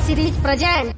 series present.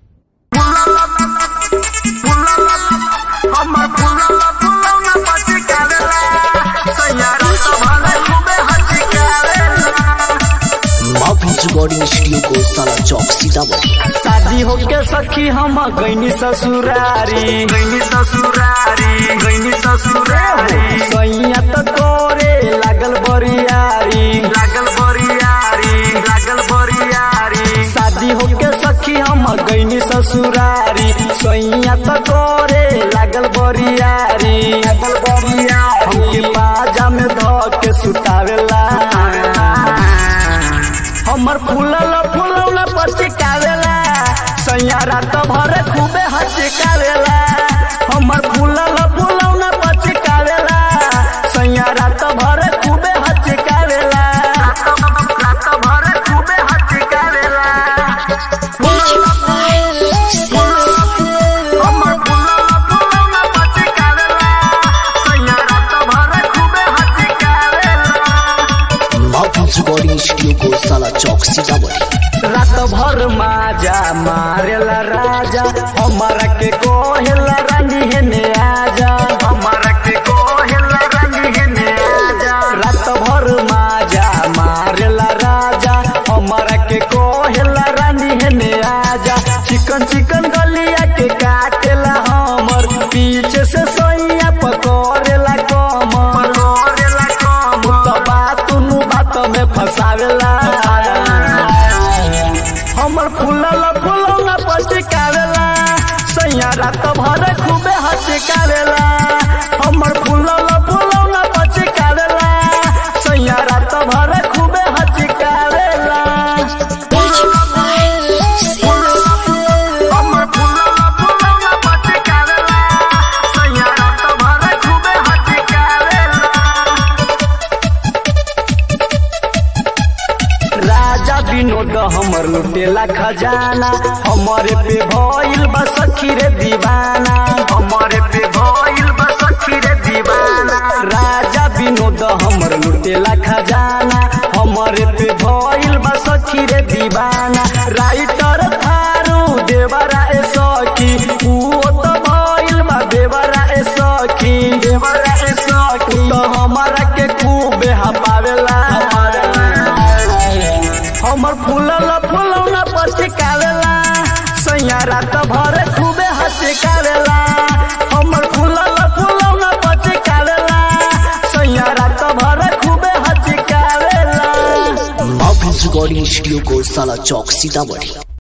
हमर फुलला फुलौना पचिकावेला सैयारा सभाले खूबे हचिकावेला माफी रिकॉर्डिंग स्टूडियो को साला चौक सीतामढ़ी शादी होके सखी हम गईनी ससुरारी गईनी ससुरारी गईनी ससुरारी सैया त तोरे लागल बरियारी लागल बरियारी लागल बरियारी शादी होके सखी हम गईनी ससुरारी सैया त तोरे लागल बरियारी लागल बरियारी हमके बाजा में ध के सुतावेला हमर फूलल फूलौना पचिकावेला सैया रात भर खूबे हचिकावेला हमर फूलल फूलौना पचिकावेला सैया रात भर खूबे हचिकावेला रात भर खूबे हचिकावेला हमर फूलल फूलौना पचिकावेला सैया रात भर खूबे हचिकावेला माफी रिकॉर्डिंग स्टूडियो को साला चौक सीतामढ़ी रात भर माजा मारेला राजा हमारा के कोहेला रानी हेने आजा हमारा के कोहेला रानी हेने आजा रात भर माजा मारेला राजा हमारा के कोहेला रानी हेने आजा चिकन चिकन गलिया के काटेला हमर पीछे से सोइया पकड़ेला कमर पकड़ेला कमर तो बात नु बात में फसावेला हमर फूलल फूलौना पचिकावेला सैया रात भर खूबे हचिकावेला हमर फूलल फूलौना पचिकावेला सैया रात भर खूबे हचिकावेला हमर फूलल फूलौना पचिकावेला सैया रात भर खूबे हचिकावेला राजा विनोद हमर लुटेला खजाना हमारे पे भइल बा सखी रे दीवाना हमारे पे भइल बा सखी रे दीवाना राजा विनोद हमर लुटेला खजाना हमारे पे भइल बा सखी रे दीवाना राइटर थारू देवरा ए सखी ऊ तो भइल बा देवरा ए सखी देवरा ए सखी तो हमारा के खूबे हपावेला हमर फूलल फूलौना पचिकावेला सैया रात भर खूबे हचिकावेला हमर फूलल फूलौना पचिकावेला सैया रात भर खूबे हचिकावेला माफी रिकॉर्डिंग स्टूडियो को साला चौक सीतामढ़ी